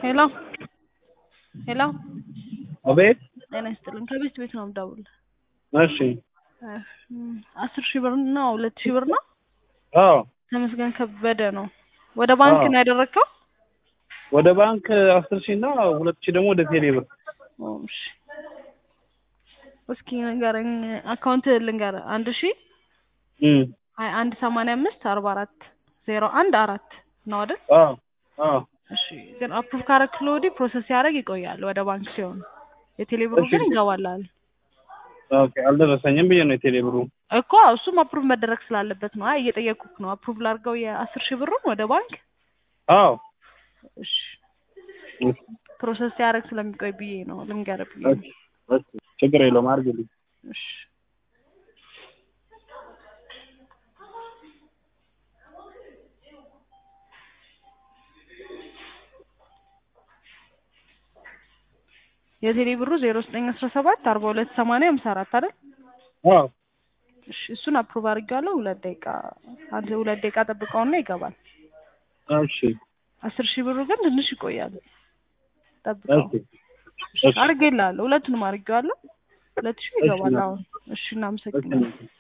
ሄሎ ሄሎ አቤት ጤና ይስጥልኝ። ከቤት ቤት ነው የምደውልልህ። እሺ አስር ሺህ ብር እና ሁለት ሺህ ብር ነው። አዎ ተመስገን ከበደ ነው። ወደ ባንክ አዎ። ነው ያደረግከው? ወደ ባንክ አስር ሺህ እና ሁለት ሺህ ደግሞ ወደ ቴሌ ብር ኦ፣ እሺ እስኪ ንገረኝ። አካውንት ልንገርህ። አንድ ሺህ እም ሀያ አንድ ሰማንያ አምስት አርባ አራት ዜሮ አንድ አራት ነው አይደል? አዎ አዎ እሺ ግን አፕሩቭ ካረክሎ ወዲህ ፕሮሰስ ሲያደርግ ይቆያል ወደ ባንክ ሲሆን፣ የቴሌ ብሩ እሺ። ግን ይገባላል ኦኬ አልደረሰኝም ብዬ ነው የቴሌ ብሩ እኮ እሱም አፕሩቭ መደረግ ስላለበት ነው። አይ እየጠየኩህ ነው። አፕሩቭ ላድርገው የአስር ሺህ ብሩን ወደ ባንክ። አዎ እሺ ፕሮሰስ ሲያደርግ ስለሚቆይ ብዬ ነው ልንገርህ ብዬ ነው። እሺ እሺ ችግር የለውም አድርግልኝ እሺ የቴሌ ብሩ ዜሮ ዘጠኝ አስራ ሰባት አርባ ሁለት ሰማንያ ሃምሳ አራት አይደል? አዎ እሺ እሱን አፕሩቭ አድርጌዋለሁ። ሁለት ደቂቃ አንድ ሁለት ደቂቃ ጠብቀውና ይገባል። እሺ አስር ሺህ ብሩ ግን ትንሽ ይቆያል። ጠብቀው። እሺ እሺ አድርጌልሃለሁ። ሁለቱንም አድርጌዋለሁ። ሁለት ሺህ ይገባል እሺ። አሁን። እሺ እናመሰግናለን። እሺ